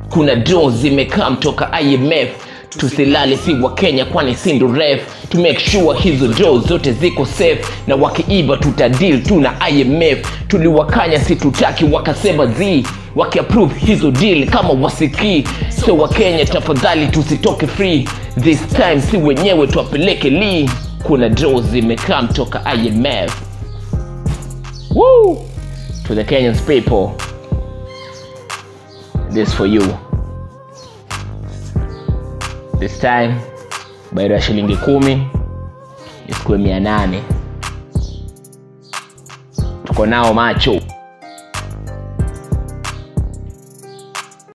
kuna draw zimekaa mtoka imf tusilale si wa kenya kwani si ndo ref to make sure hizo draw zote ziko safe na wakiiba tutadil tu na imf tuliwakanya si tutaki wakasema z wakiapprove hizo deal kama wasikii so wakenya tafadhali tusitoke free this time si wenyewe twapeleke lii kuna draw zimekaa mtoka imf Woo! to the kenyans people this for you this time baada ya shilingi kumi isikuwe mia nane tuko nao macho